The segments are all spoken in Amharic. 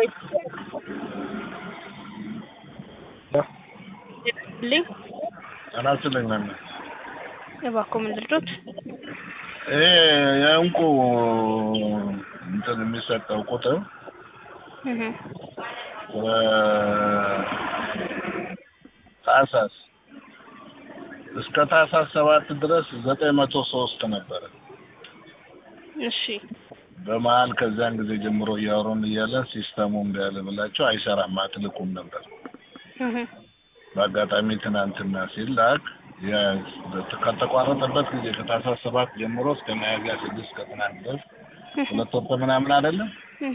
ልኝ አናስልኝ ነን እባክዎ ምን ልርዶት? ይሄ የእንቁ እንትን የሚሰጠው ቁጥር እህ ታህሳስ እስከ ታህሳስ ሰባት ድረስ ዘጠኝ መቶ ሶስት ነበረ። እሺ በመሀል ከዚያን ጊዜ ጀምሮ እያወሩን እያለን ሲስተሙ እንዳለ ብላቸው አይሰራም አትልኩም ነበር። እህ በአጋጣሚ ትናንትና ሲላክ ያ- ከተቋረጠበት ጊዜ ከታህሳስ ሰባት ጀምሮ እስከ ሚያዝያ ስድስት ከትናንት ድረስ ሁለት ወር ከምናምን አይደለም እህ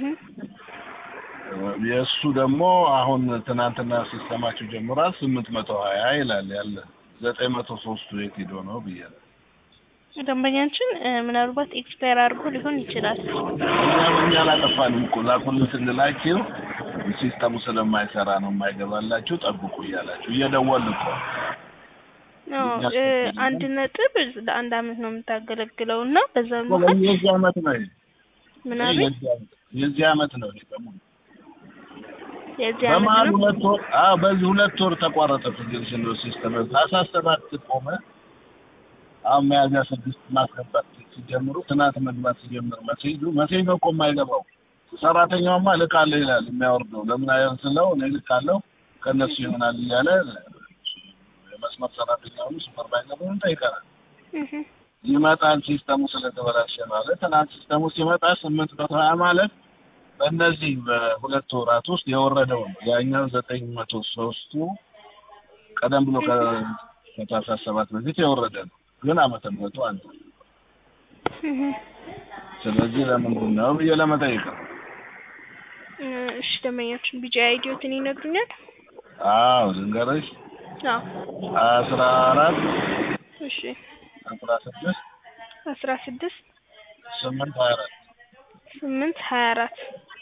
የእሱ ደግሞ አሁን ትናንትና ሲስተማቸው ጀምሯል ስምንት መቶ ሀያ ይላል ያለ ዘጠኝ መቶ ሶስቱ የት ሄዶ ነው ብያለሁ። ደንበኛችን እ፣ ምናልባት ኤክስፓየር አድርጎ ሊሆን ይችላል። እኛም እኛ አላጠፋንም እኮ ላኩልን ስንላችሁ ሲስተሙ ስለማይሰራ ነው የማይገባላችሁ ጠብቁ እያላችሁ እየደወልን እኮ አዎ እ፣ አንድ ነጥብ ለአንድ አመት ነው የምታገለግለው እና በዛ መሀል የዚህ አመት ነው ይሄ። ምናምን የዚህ አመት- የዚህ አመት ነው ይሄ በሙሉ የዚህ አመት በመሀል ነው ሁለት ወር አዎ በዚህ ሁለት ወር ተቋረጠ ትግል ሲስተም ታህሳስ ሰባት ቆመ አሁን ሚያዝያ ስድስት ማስገባት ሲጀምሩ ትናንት መግባት ሲጀምር መሴጁ መሴጅ ነው እኮ የማይገባው ሰራተኛውማ እልካለሁ ይላል የሚያወርደው ለምን አይሆን ስለው እኔ እልካለሁ ከእነሱ ይሆናል እያለ የመስመር ሰራተኛውን ሱፐርቫይዘሩን ጠይቀናል እህ ይመጣል ሲስተሙ ስለተበላሸ ማለት ትናንት ሲስተሙ ሲመጣ ስምንት መቶ ሀያ ማለት በእነዚህ በሁለት ወራት ውስጥ የወረደው ነው። ያኛው ዘጠኝ መቶ ሶስቱ ቀደም ብሎ ከ- ከታህሳስ ሰባት በፊት የወረደ ነው፣ ግን ዓመተ ምሕረቱ አንድ ነው። እህ ስለዚህ ለምንድን ነው ብዬ ለመጠየቅ ነው። እ፣ እሺ ደንበኛችን ቢጫ አይዲዮትን ይነግሩኛል? አዎ ልንገርሽ፣ አዎ አስራ አራት እሺ አስራ ስድስት አስራ ስድስት ስምንት ሀያ አራት ስምንት ሀያ አራት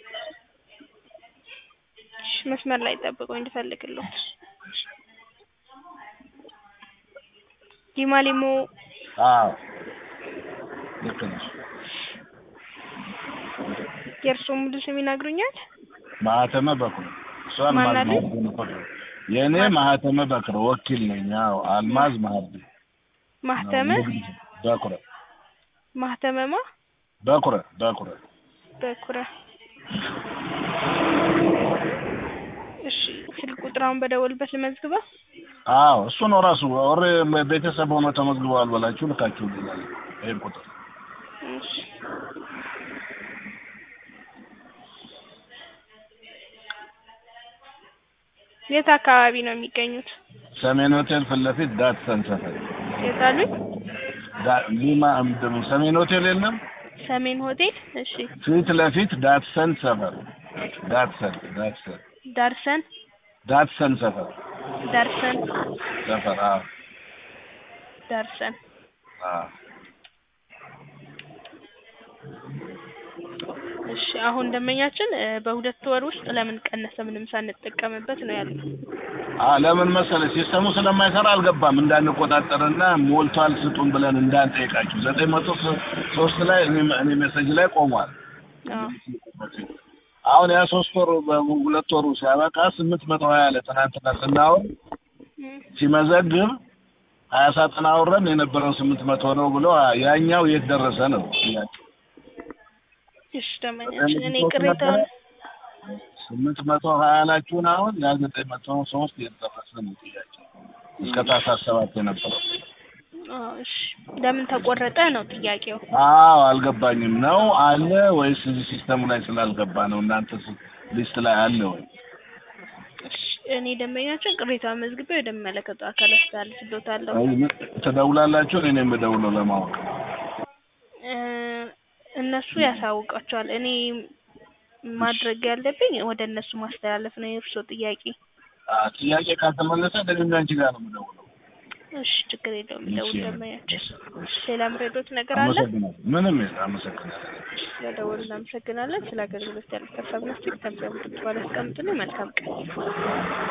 እሺ መስመር ላይ ጠብቀው እንድፈልግልዎት ዲማሊሞ አዎ ልክ ነሽ። የእርስዎ ሙሉ ስም ይነግሩኛል? ማህተመ በኩር እሷ አልማዝ ማን አለ? ማህዲ በኩር የእኔ ማህተመ በክር ወኪል ነኝ። አዎ አልማዝ ማህዲ ማህተመ በኩረ ማህተመማ በኩረ በኩረ በኩረ እሺ ስልክ ቁጥራውን በደወልበት ልመዝግበው? አዎ እሱ ነው ራሱ ወሬ ቤተሰብ ሆኖ ተመዝግበዋል ብላችሁ ልካችሁ ይላል። ይሄን ቁጥር እሺ የት አካባቢ ነው የሚገኙት? ሰሜን ሆቴል ፊት ለፊት ዳትሰን ሰፈር የት አሉኝ? ዳ- ሊማ ምንድን ነው ሰሜን ሆቴል የለም ሰሜን ሆቴል። እሺ ፊት ለፊት ዳትሰን ሰፈር ዳትሰን ዳትሰን ዳርሰን ዳትሰን ሰፈር ዳርሰን ሰፈር አዎ ዳርሰን አዎ እሺ አሁን ደንበኛችን እ፣ በሁለት ወር ውስጥ ለምን ቀነሰ ምንም ሳንጠቀምበት ነው ያለው። አ ለምን መሰለህ ሲስተሙ ስለማይሰራ አልገባም እንዳንቆጣጠርና ሞልቷል ስጡን ብለን እንዳንጠይቃችሁ ዘጠኝ መቶ ሶ- ሶስት ላይ እኔ እኔ ሜሴጅ ላይ ቆሟል። አዎ አሁን ያ ሶስት ወሩ በሁለት ወሩ ሲያበቃ ስምንት መቶ ሀያ አለ ትናንትና ስናወር እም፣ ሲመዘግብ ሀያ ሳጥን አውረን የነበረው ስምንት መቶ ነው ብሎ ያኛው የት ደረሰ ነው ጥያቄ። እሺ ደንበኛችን እኔ ቅሬታውን ስምንት መቶ ሀያ ላችሁን አሁን ያ ዘጠኝ መቶ ሶስት የት ደረሰ ነው ጥያቄ እስከ ታህሳስ ሰባት የነበረው አዎ እሺ ለምን ተቆረጠ ነው ጥያቄው። አዎ አልገባኝም ነው አለ ወይስ እዚህ ሲስተሙ ላይ ስላልገባ ነው እናንተ ስ- ሊስት ላይ አለ ወይ እሺ እኔ ደንበኛችን ቅሬታውን መዝግቤ ወደሚመለከተው አካል አስተላልፍልዎታለሁ። አይ፣ ትደውላላችሁ እኔ ነው የምደውለው ለማወቅ እ፣ እነሱ ያሳውቃቸዋል። እኔ ማድረግ ያለብኝ ወደ እነሱ ማስተላለፍ ነው የእርስዎ ጥያቄ። አ ጥያቄ ካልተመለሰ ደግሜ አንቺ ጋር ነው የምደውለው እሺ ችግር የለውም ደውል እሺ። ደንበኛችን። ሌላ ምረዶት ነገር አለ? አመሰግናለሁ ምንም የለም አመሰግናለሁ ስለደወሉ እናመሰግናለን። ስለ አገልግሎት ያሉት ሀሳብና አስተያየት ከምሰሙት በኋላ አስቀምጡልኝ። መልካም ቀን